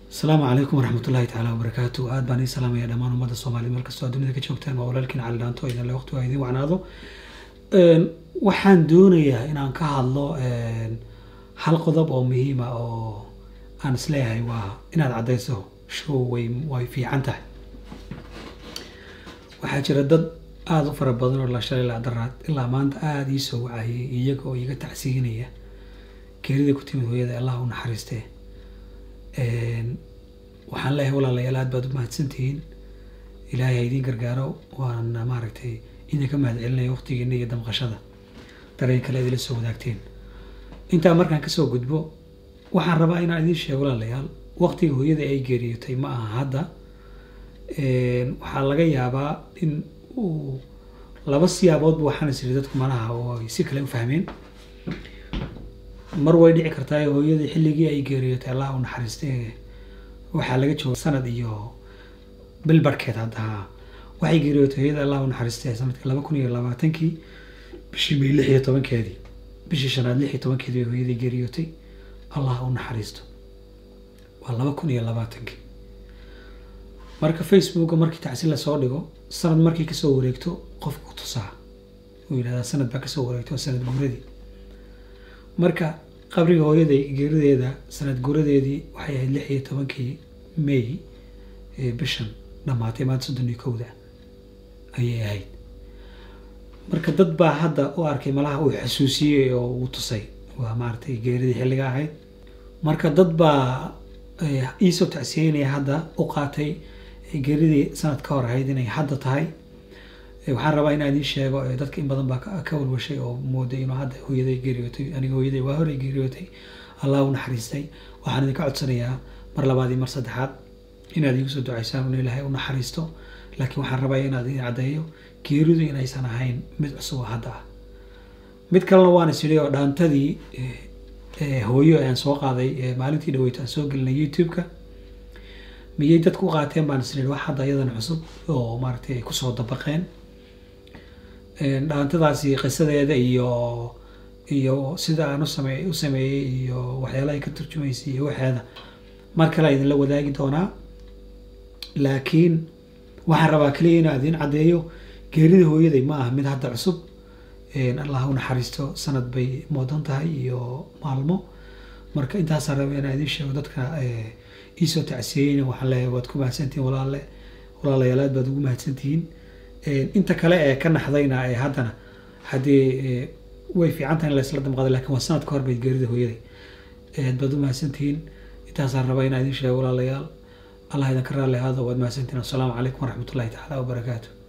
asalaamu calaykum waraxmat ullahi tacaala wabarakaatu aad baan ii salaamaya dhammaan ummadda soomaliya meel kastoo dunida ka joogtaan waa walaalkiin cali dhaanto idinle waqti waa idiin wacnaado waxaan doonayaa inaan ka hadlo hal qodob oo muhiima oo aan isleeyahay waa inaad caddayso show way way fiican tahay waxaa jira dad aada u fara badan oo la shalay ilaa daraad ilaa maanta aada ii soo wacayay iyaga oo iga tacsiinaya geerida ku timid hooyada allah u naxariistee waxaan leeyahay walaalayaal aad baad u mahadsantihiin ilaahay ha idiin gargaaro waan maaragtay idinka mahad celinaya waqtigiina iyo damqashada dareen kale idila soo wadaagteen intaa markaan kasoo gudbo waxaan rabaa inaan idiin sheego walaalayaal waqtiga hooyada ay geeriyootay ma aha hadda waxaa laga yaabaa in uu laba siyaaboodba waxaan isiri dadku malaha oo ay si kale u fahmeen mar way dhici kartaa hooyadii xilligii ay geeriyootay allah u naxariistay waxaa laga jooga sanad iyo bil barhkeed hadda waxay geeriyootay hooyada allah u naxariistay sanadkii laba kun iyo labaatankii bishii may lix iyo tobankeedii bishii shanaad lix iyo tobankeedii bay hooyadii geeriyootay allah u naxariisto waa laba kun iyo labaatankii marka facebooka markii tacsi lasoo dhigo sanad markii kasoo wareegto qofku tusaa uu yidhahdaa sanad baa kasoo wareegto sanad guuradii marka qabriga hooyaday geerideeda sanad guuradeedii waxay ahayd lix iyo tobankii may bishan dhammaatay maanta soddon iyo kowda ayay ahayd marka dad baa hadda u arkay malaha uu xasuusiyey oo uu tusay waa maaragtay geeridii xilliga ahayd marka dad baa iisoo tacsiyeynaya hadda u qaatay geeridii sanad ka hor ahayd inay hadda tahay waxaan rabaa inaan idiin sheego dadka in badan baa ka walwashay oo mooday inuu hadda hooyaday geeriyootay aniga hooyaday waa horey geeriyootay allah u naxariistay waxaan idinka codsanayaa mar labaad iyo mar saddexaad inaad iigu soo ducaysaan in ilaahay u naxariisto laakiin waxaan rabaa inaad idin caddeeyo geeridu inaysan ahayn mid cusub oo hadda ah mid kalena waan is idhi oo dhaantadii hooyo aan soo qaaday maalintii dhaweyto aan soo gelinay youtube-ka miyay dadku u qaateen baan is idhi wax hadda iyadana cusub oo maaragtay ay kusoo dabaqeen dhaantadaasi qisadeeda iyo iyo sida aan usame u sameeyey iyo waxyaalaha ay ka turjumaysay iyo waxeeda mar kale idinla wadaagi doonaa laakiin waxaan rabaa kaliya inaan idin caddeeyo geerida hooyaday ma aha mid hadda cusub allah u naxariisto sanad bay moodan tahay iyo maalmo marka intaasaan raba inaan idin sheego dadka iisoo tacsiyeyna waxaan leeyahay waad ku mahadsantihiin walaale walaalayaal aad baad ugu mahadsantihiin inta kale ee ka naxdayna ee haddana haddii way fiican tahay in laysla damqaday lakin waa sanad ka hor bay geerida hooyaday aad baad u mahadsantihiin intaasaan rabaa inaan idin sheego walaalayaal allah idinka raalli ahaado waad mahadsantihiin assalaamu calaykum waraxmat ullahi tacaala wabarakaatu